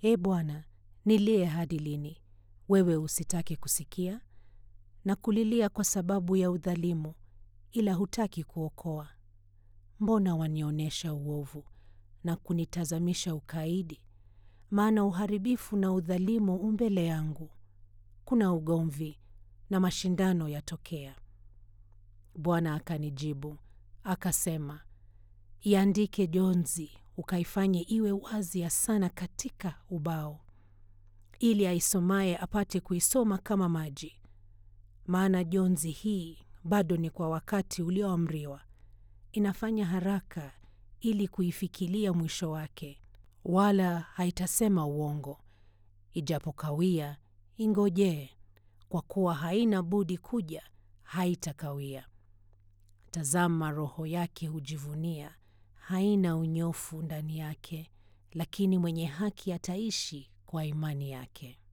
Ee Bwana, nilie hadi lini? Wewe usitake kusikia? Na kulilia kwa sababu ya udhalimu, ila hutaki kuokoa. Mbona wanionyesha uovu na kunitazamisha ukaidi? Maana uharibifu na udhalimu u mbele yangu, kuna ugomvi na mashindano yatokea. Bwana akanijibu akasema, iandike jonzi, ukaifanye iwe wazi sana katika ubao, ili aisomaye apate kuisoma kama maji. Maana jonzi hii bado ni kwa wakati ulioamriwa, inafanya haraka ili kuifikilia mwisho wake, wala haitasema uongo. Ijapokawia, ingojee, kwa kuwa haina budi kuja, haitakawia. Tazama, roho yake hujivunia, haina unyofu ndani yake, lakini mwenye haki ataishi kwa imani yake.